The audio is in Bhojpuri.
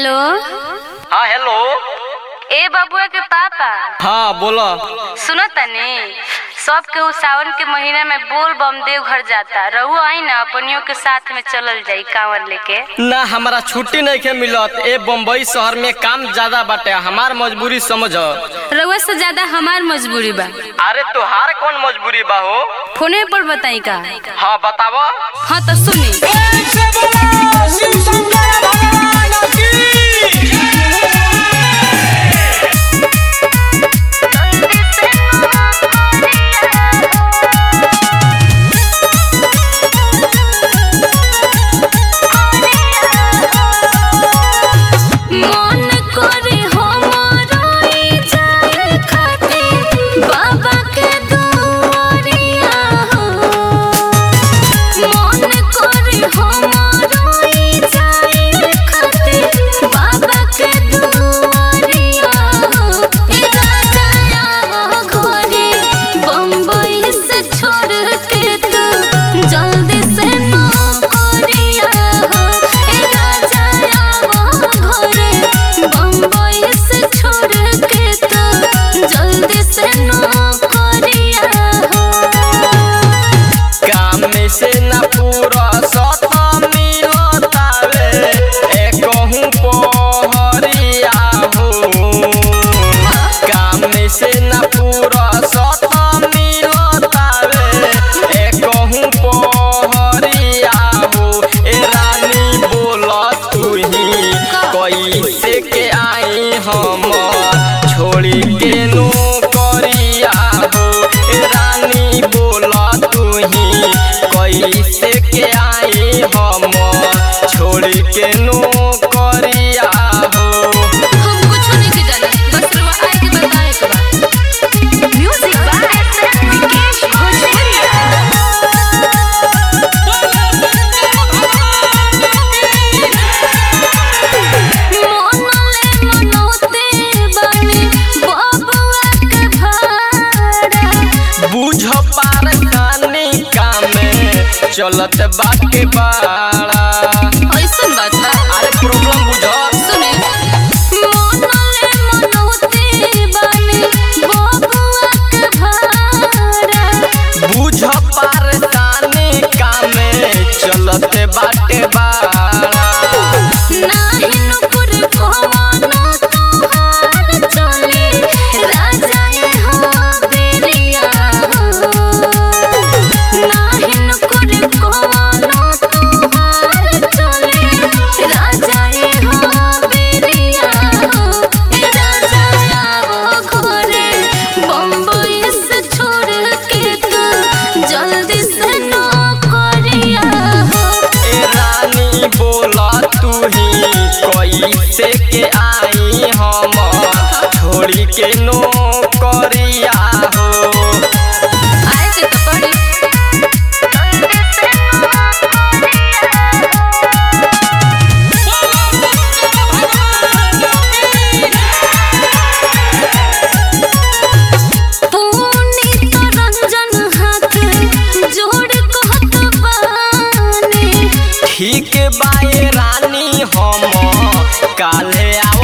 हेलो हाँ हेलो ए बबुआ के पापा हाँ बोलो सुनो तनी सब केहू सावन के महीना में बोल बम देव घर जाता रहू आई ना अपनियों के साथ में चलल जाई कांवर लेके ना हमारा छुट्टी नहीं के मिलत ए बम्बई शहर में काम ज्यादा बाटे हमार मजबूरी समझ रउआ से ज्यादा हमार मजबूरी बा अरे तुहार कौन मजबूरी बा हो फोने पर बताई का हाँ बतावा हाँ तो सुनी मन करे हमरो ई जाए खातिर बाबा के दुआरिया हो मन करे हमरो ई जाए खातिर बाबा के दुआरिया हो ए राजा आओ घरे बम्बई से छोड़ के तू जल्दी से नौकरिया हो ए राजा आओ घरे बम्बई से छोड़ के तू जल्दी से नौकरिया हो काम में से ना पूरा सत मिलतावे ए कहूँ पहरिया हो काम में से ना पूरा सत मिलतावे ए कहूँ पहरिया हो ए रानी बोल तू ही कैसे के आई हम छोड़ी के नौकरिया हो ए रानी बोल तू ही कैसे के आई हम छोड़ी के नौकरिया हो हम कुछ नहीं के जाना बस रवा आए के बताए के बा म्यूजिक बाय विकेश भोजपुरिया मोनले मनोते बानी बबुआ के भाड़ा बुझ पार कानी कामे चलत बाटे बाड़ा ऐसन बात बा अरे प्रॉब्लम बुझ सुने मोनले मनोते बानी बबुआ के भाड़ा बुझ पार कानी कामे चलत बाटे बाड़ा नाही नुपुर पवनो तोहार चले राजा ये हो बेरिया नाही नुपुर पवनो तोहार चले राजा ये हो बेरिया राजा आओ घरे बम्बई से छोड़ के तू जल्दी से नौकरिया हो ए रानी बोला तू ही कैसे के आई हम छोड़ी के नौकरिया हो आए के तो पड़ी पुनीत रंजन हाथ जोड़ कहत बानी ठीक बाए रानी हम काले आओ